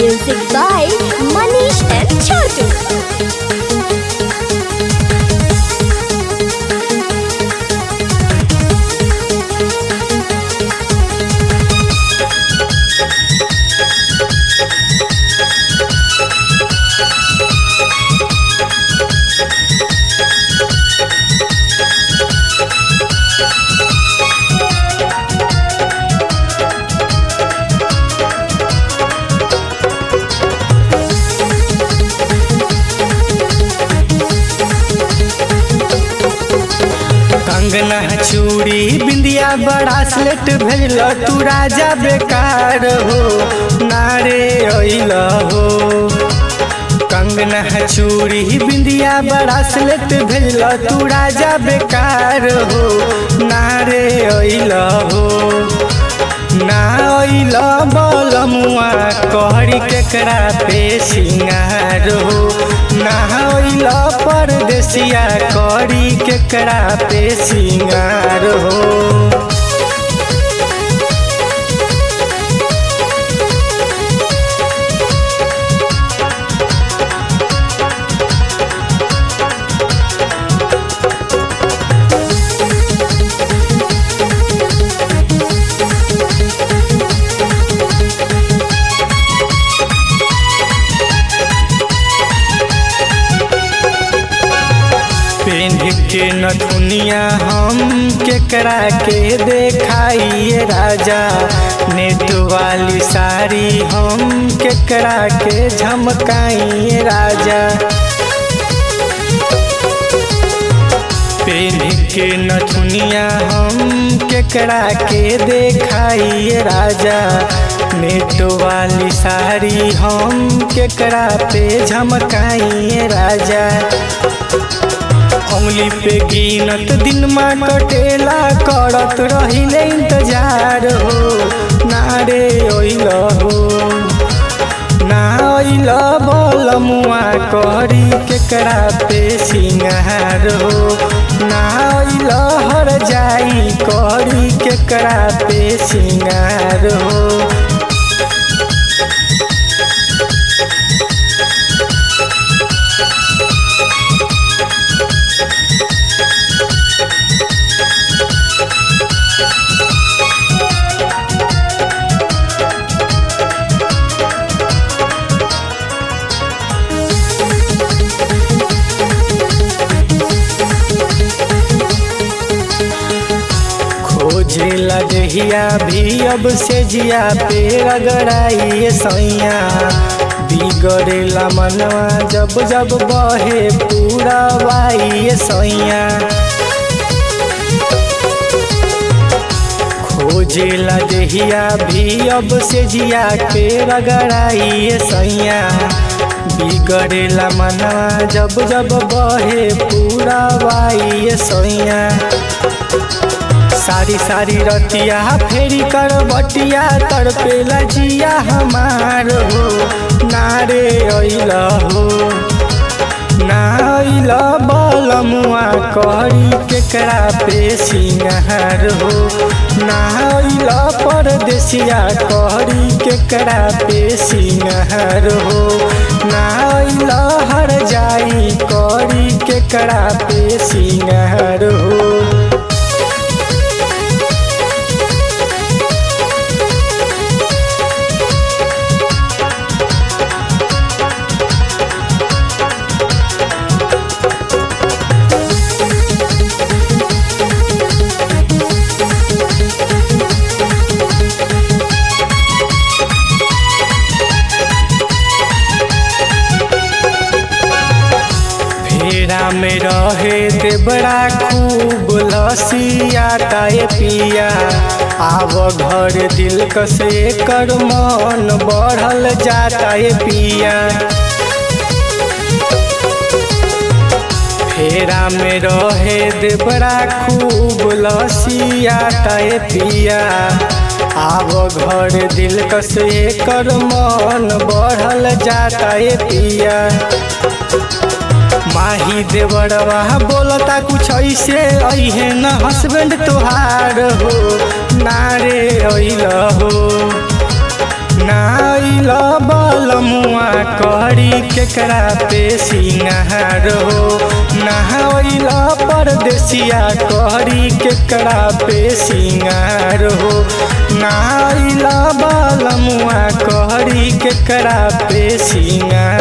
Music by Manish and Chotu. कंगना चूड़ी बिंदिया बड़ा स्लेट भेजल तू राजा बेकार हो नारे अइल हो कंगना चूड़ी बिंदिया बड़ा स्लेट भेजल तू राजा बेकार हो नारे अइल हो ना अइल बलमुआ कहरी केकरा पे सिंगार हो ना अइल परदेसिया करी केकरा पे सिंगार हो पेन के नथुनिया हम केकरा के देखाइए राजा नेट वाली साड़ी हम केकरा के झमकाइए राजा पेन के नथुनिया हम केकरा के देखाइए राजा नेट वाली साड़ी हम केकरा पे झमकाइए राजा उंगली पे गिनत दिन में कटेला करत रहिले इंतजार हो नारे ओइल हो ना ओइल बलमुआ करी केकरा पे सिंगार हो ना ओइल हर जाई करी केकरा पे सिंगार हो खोजे लगहिया भी अब से जिया पे रगड़ाइए सैया बिगड़ेला मनवा जब जब बहे पूरा वाइए सैया खोजे लगहिया भी अब से जिया पे रगड़ाइए सैया बिगड़ेला मनवा जब जब बहे पूरा वाइए सैया सारी सारी रतिया फेरी कर बटिया तड़पेला जिया हमार हो नारे अइल हो ना अइल बलमुआ करी केकरा पे सिंगार हो ना अइल परदेसिया करी केकरा पे सिंगार हो ना अइल हर जाई करी केकरा पे सिंगार हो फेरा में रहे ते बड़ा खूब लसिया ताए पिया आव घर दिल कसे कर मन बढ़ल जाता है पिया फेरा में रहे दे बड़ा खूब लसिया ताए पिया आव घर दिल कसे कर मन बढ़ल जाता है पिया माही देवरवा बोलता कुछ ऐसे अहे न हस्बैंड तोहार हो नारे अइल हो नाइल बलमुआ करी केकरा पे सिंगार हो नहाइल परदेसिया करी केकरा पे सिंगार हो नाइल बलमुआ करी केकरा पे सिंगार